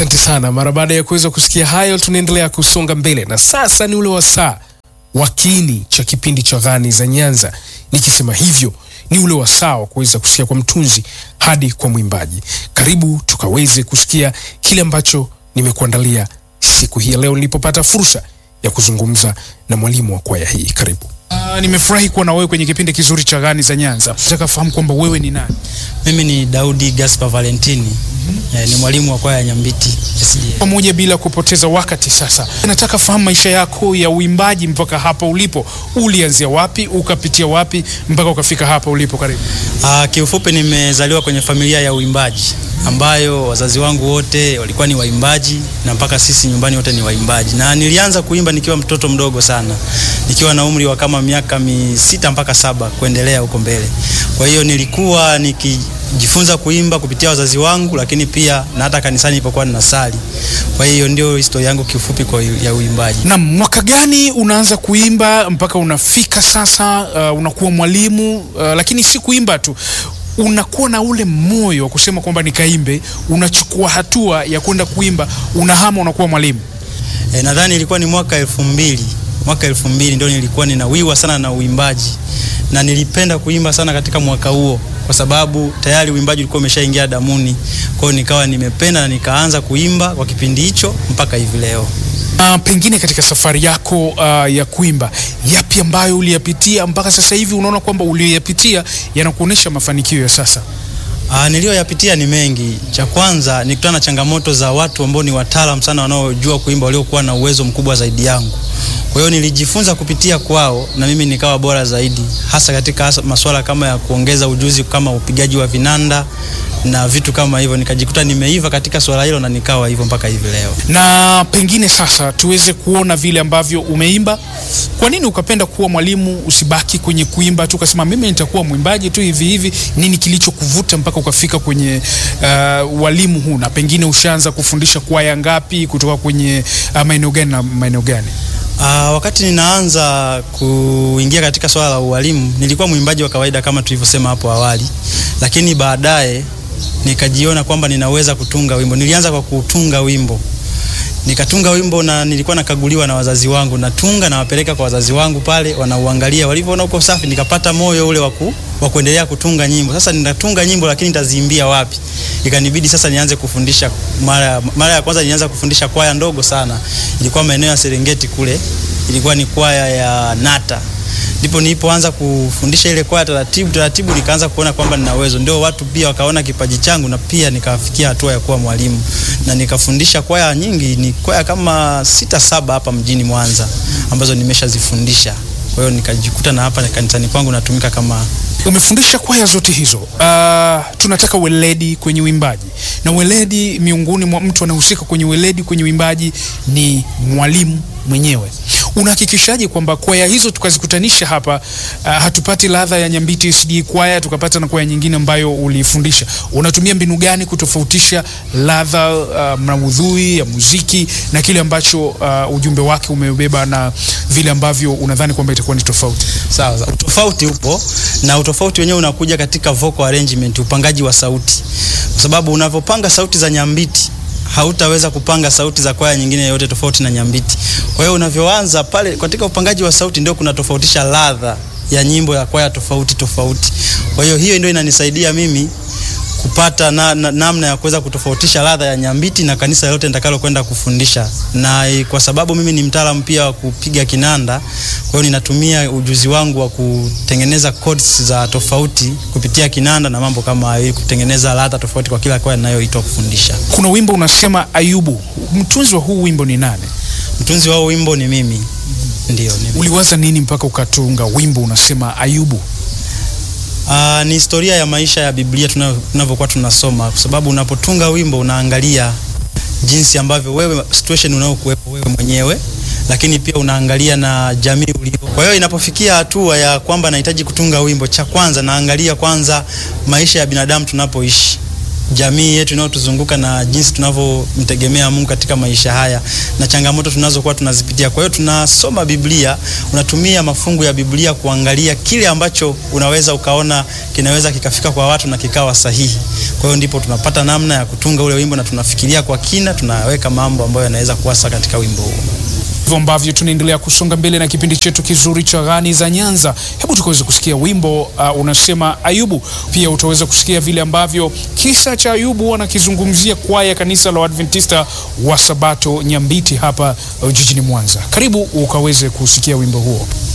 Asante sana. Mara baada ya kuweza kusikia hayo, tunaendelea kusonga mbele, na sasa ni ule wasaa wa kiini cha kipindi cha Ghani za Nyanza. Nikisema hivyo, ni ule wasaa wa kuweza kusikia kwa mtunzi hadi kwa mwimbaji. Karibu tukaweze kusikia kile ambacho nimekuandalia siku hii ya leo, nilipopata fursa ya kuzungumza na mwalimu wa kwaya hii. Karibu. Uh, nimefurahi kuwa na wewe kwenye kipindi kizuri cha Ghani za Nyanza. Nataka fahamu kwamba wewe ni nani? Mimi ni Daudi Gaspar Valentini. Eh, ni mwalimu wa kwaya ya Nyambiti SDA. pamoja bila kupoteza wakati sasa nataka fahamu maisha yako ya uimbaji mpaka hapa ulipo ulianzia wapi ukapitia wapi mpaka ukafika hapa ulipo karibu Ah, kiufupi nimezaliwa kwenye familia ya uimbaji ambayo wazazi wangu wote walikuwa ni waimbaji na mpaka sisi nyumbani wote ni waimbaji, na nilianza kuimba nikiwa mtoto mdogo sana, nikiwa na umri wa kama miaka misita mpaka saba kuendelea huko mbele. Kwa hiyo nilikuwa nikijifunza kuimba kupitia wazazi wangu, lakini pia na hata kanisani nilipokuwa ninasali. Kwa hiyo ndio historia yangu kiufupi kwa ya uimbaji. na mwaka gani unaanza kuimba mpaka unafika sasa uh, unakuwa mwalimu uh, lakini si kuimba tu unakuwa na ule moyo wa kusema kwamba nikaimbe unachukua hatua ya kwenda kuimba unahama unakuwa mwalimu E, nadhani ilikuwa ni mwaka elfu mbili mwaka elfu mbili ndio nilikuwa ninawiwa sana na uimbaji na nilipenda kuimba sana katika mwaka huo kwa sababu tayari uimbaji ulikuwa umeshaingia damuni. Kwa hiyo nikawa nimependa na nikaanza kuimba kwa kipindi hicho mpaka hivi leo. Uh, pengine katika safari yako uh, ya kuimba yapi ambayo uliyapitia mpaka sasa hivi unaona kwamba uliyoyapitia yanakuonyesha mafanikio ya sasa Ah, niliyoyapitia ni mengi. Cha kwanza nikutana na changamoto za watu ambao ni wataalam sana wanaojua kuimba waliokuwa na uwezo mkubwa zaidi yangu. Kwa hiyo nilijifunza kupitia kwao na mimi nikawa bora zaidi, hasa katika hasa masuala kama ya kuongeza ujuzi kama upigaji wa vinanda na vitu kama hivyo. Nikajikuta nimeiva katika swala hilo na nikawa hivyo mpaka hivi leo. na pengine sasa tuweze kuona vile ambavyo umeimba kwa nini ukapenda kuwa mwalimu usibaki kwenye kuimba tu ukasema mimi nitakuwa mwimbaji tu hivi hivi nini kilichokuvuta mpaka ukafika kwenye uh, walimu huu na pengine ushaanza kufundisha kwaya ngapi kutoka kwenye uh, maeneo gani na maeneo gani Ah, wakati ninaanza kuingia katika swala la ualimu nilikuwa mwimbaji wa kawaida kama tulivyosema hapo awali, lakini baadaye nikajiona kwamba ninaweza kutunga wimbo. Nilianza kwa kutunga wimbo, nikatunga wimbo na nilikuwa nakaguliwa na wazazi wangu, natunga nawapeleka kwa wazazi wangu pale, wanauangalia, walivyoona uko safi, nikapata moyo ule wa ku- wa kuendelea kutunga nyimbo. Sasa ninatunga nyimbo, lakini nitaziimbia wapi? Ikanibidi sasa nianze kufundisha. Mara mara ya kwanza nilianza kufundisha kwaya ndogo sana, ilikuwa maeneo ya Serengeti kule, ilikuwa ni kwaya ya Nata ndipo nilipoanza kufundisha ile kwaya taratibu taratibu, nikaanza kuona kwamba nina uwezo, ndio watu pia wakaona kipaji changu, na pia nikafikia hatua ya kuwa mwalimu na nikafundisha kwaya nyingi, ni kwaya kama sita saba hapa mjini Mwanza ambazo nimeshazifundisha. Kwa hiyo nikajikuta na hapa kanisani kwangu natumika kama umefundisha kwaya zote hizo uh, tunataka weledi kwenye uimbaji na weledi miongoni mwa mtu anahusika kwenye weledi kwenye uimbaji ni mwalimu mwenyewe unahakikishaje kwamba kwaya hizo tukazikutanisha hapa uh, hatupati ladha ya nyambiti sd kwaya tukapata na kwaya nyingine ambayo ulifundisha unatumia mbinu gani kutofautisha ladha uh, maudhui ya muziki na kile ambacho uh, ujumbe wake umebeba na vile ambavyo unadhani kwamba itakuwa ni tofauti sawa sawa. Utofauti upo na utofauti wenyewe unakuja katika vocal arrangement, upangaji wa sauti, kwa sababu unavyopanga sauti za nyambiti hautaweza kupanga sauti za kwaya nyingine yoyote tofauti na nyambiti. Kwa hiyo unavyoanza pale katika upangaji wa sauti ndio kuna tofautisha ladha ya nyimbo ya kwaya tofauti tofauti. Kwa hiyo hiyo ndio inanisaidia mimi kupata na, na, namna ya kuweza kutofautisha ladha ya nyambiti na kanisa lote nitakalo kwenda kufundisha, na eh, kwa sababu mimi ni mtaalamu pia wa kupiga kinanda, kwa hiyo ninatumia ujuzi wangu wa kutengeneza chords za tofauti kupitia kinanda na mambo kama hayo, ili kutengeneza ladha tofauti kwa kila kwaya ninayoitwa kufundisha. kuna wimbo unasema ayubu mtunzi wa huu wimbo ni nani Mtunzi wao wimbo ni mimi, ndio ni mimi. uliwaza nini mpaka ukatunga wimbo unasema ayubu Uh, ni historia ya maisha ya Biblia tuna- tunavyokuwa tunasoma, kwa sababu unapotunga wimbo unaangalia jinsi ambavyo wewe situation unayokuwepo wewe mwenyewe, lakini pia unaangalia na jamii ulio. Kwa hiyo inapofikia hatua ya kwamba nahitaji kutunga wimbo, cha kwanza naangalia kwanza maisha ya binadamu tunapoishi jamii yetu inayotuzunguka na jinsi tunavyomtegemea Mungu katika maisha haya na changamoto tunazokuwa tunazipitia. Kwa hiyo tunasoma Biblia, unatumia mafungu ya Biblia kuangalia kile ambacho unaweza ukaona kinaweza kikafika kwa watu na kikawa sahihi. Kwa hiyo ndipo tunapata namna ya kutunga ule wimbo na tunafikiria kwa kina, tunaweka mambo ambayo yanaweza kuwasa katika wimbo huo hivyo ambavyo tunaendelea kusonga mbele na kipindi chetu kizuri cha Ghani za Nyanza. Hebu tukaweza kusikia wimbo uh, unasema Ayubu. Pia utaweza kusikia vile ambavyo kisa cha Ayubu wanakizungumzia kwaya ya kanisa la Waadventista wa Sabato Nyambiti hapa uh, jijini Mwanza. Karibu ukaweze kusikia wimbo huo.